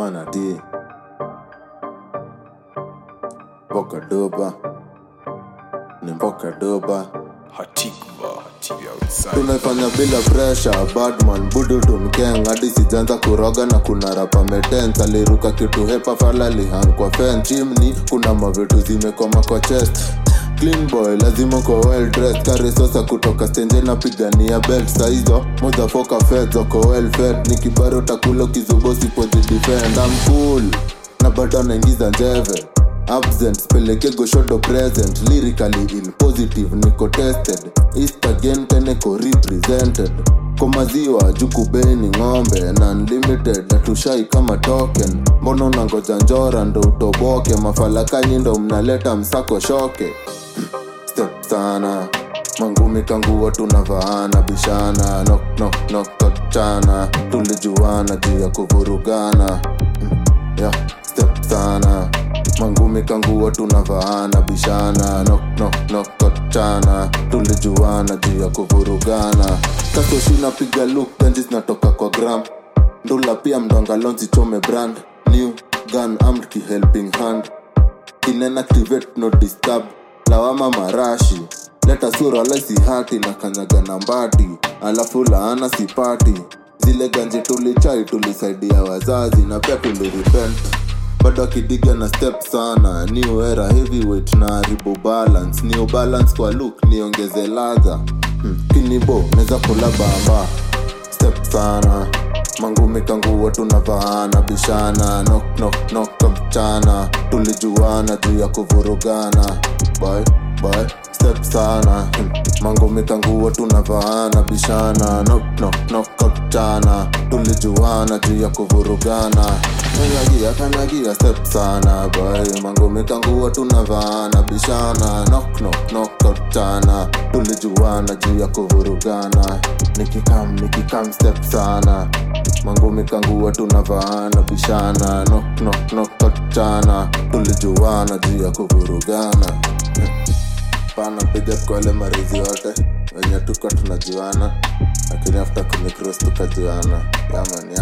mana di mboka doba ni mboka doba Hatikva, TV outside. tunafanya bila presha badman budu tumkeng hadi sijanza kuroga na kuna rapa metens aliruka kitu hepa fala lihan kwa fen chimni kuna mavitu zimekoma kwa chest clean boy lazima kwa well dressed kare sosa kutoka stenje na pigania belt saizo mozafoka fed zoko well fed ni kibaro takulo kizubo sipozi defend I'm cool na bado naingiza njeve absent peleke goshodo present lyrically ill positive niko tested east again teneko represented kwa maziwa jukubeni ng'ombe na unlimited atushai kama token mbona unangoja njora ndo utoboke mafalakanyi ndo mnaleta msako shoke step sana mangumi kanguo tunavaana bishana nok nok nok tochana tulijuana juu ya kuvurugana Mm, yeah, step sana mangumi kanguo tunavaana bishana nok nok nok tochana tulijuana juu ya kuvurugana kasoshina piga luk ganji zinatoka kwa gram ndula pia mdongalonzi chome brand new gun armed ki helping hand inenactivate no disturb lawama marashi leta sura laisi hati na kanyaga na mbati alafu laana sipati zile ganje tulichai tulisaidia wazazi na pia tulirepent bado akidiga na step sana new era heavyweight na haribu balance new balance kwa look niongeze ladha hmm. kinibo neza kula bamba step sana mangumi kanguo tunavaana bishana nok nok nok kamchana tulijuana juu ya kuvurugana boy boy step sana hmm. mangumi kanguo tunavaana bishana nok nok nok kamchana tulijuana juu ya kuvurugana kanyagia kanyagia step sana boy mangumi kanguo tunavaana bishana nok nok nok kamchana tulijuana juu ya kuvurugana nikikam nikikam step sana mangumi kanguo tunavaana bishana nok nok nok tochana tulijuana juu ya kuvurugana pana piga kwale marizi yote wenye tuko tunajuana lakini afta kumikros tukajuana yaman